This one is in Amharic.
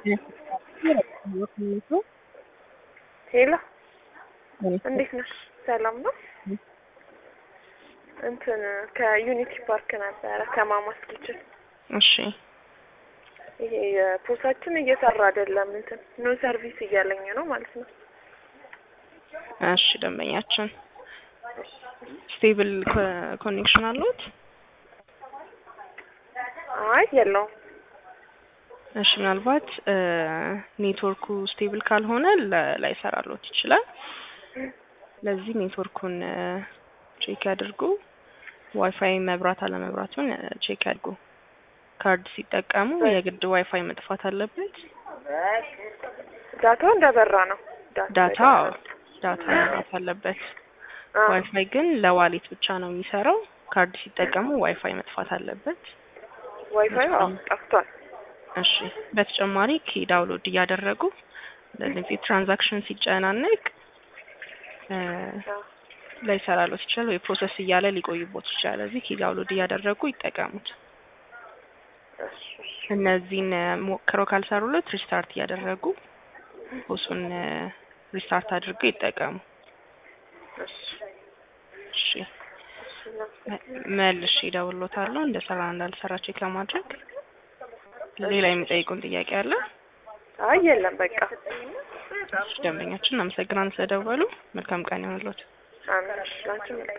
ሄሎ እንዴት ነሽ? ሰላም ነው? እንትን ከዩኒቲ ፓርክ ነበረ ከማማስ ኪችን። እሺ ይሄ የፖሳችን እየሰራ አይደለም። እንትን ኖ ሰርቪስ እያለኝ ነው ማለት ነው። እሺ ደንበኛችን ስቴብል ኮኔክሽን አለዎት? አይ የለውም። እሺ ምናልባት ኔትወርኩ ስቴብል ካልሆነ ለ- ላይሰራልዎት ይችላል። ለዚህ ኔትወርኩን ቼክ ያድርጉ። ዋይፋይ መብራት አለመብራቱን ቼክ ያድርጉ። ካርድ ሲጠቀሙ የግድ ዋይፋይ መጥፋት አለበት። ዳታው እንደበራ ነው። ዳታ ዳታ መብራት አለበት። አዎ። ዋይፋይ ግን ለዋሌት ብቻ ነው የሚሰራው። ካርድ ሲጠቀሙ ዋይፋይ መጥፋት አለበት። ዋይፋይ አዎ ጠፍቷል። እሺ በተጨማሪ ኪ ዳውንሎድ እያደረጉ ለዚህ ትራንዛክሽን ሲጨናነቅ እ አዎ። ላይሰራልዎት ይችላል ወይ ፕሮሰስ እያለ ሊቆይቦት ይችላል። እዚህ ኪ ዳውንሎድ እያደረጉ ይጠቀሙት። እሺ፣ እሺ። እነዚህን ሞክረው ካልሰሩለት ሪስታርት እያደረጉ ፖሱን ሪስታርት አድርገው ይጠቀሙ። እሺ፣ እሺ እሺ እናመሰግናለን። መልሼ እደውልልዎታለሁ እንደሰራ እንዳልሰራ ቼክ ለማድረግ። ሌላ የሚጠይቁን ጥያቄ አለ? አይ የለም በቃ። እሺ፣ ደንበኛችን እናመሰግናለን ስለደወሉ። መልካም ቀን ይሆንልዎት። አሜን። እሺ፣ ላንቺም መልካም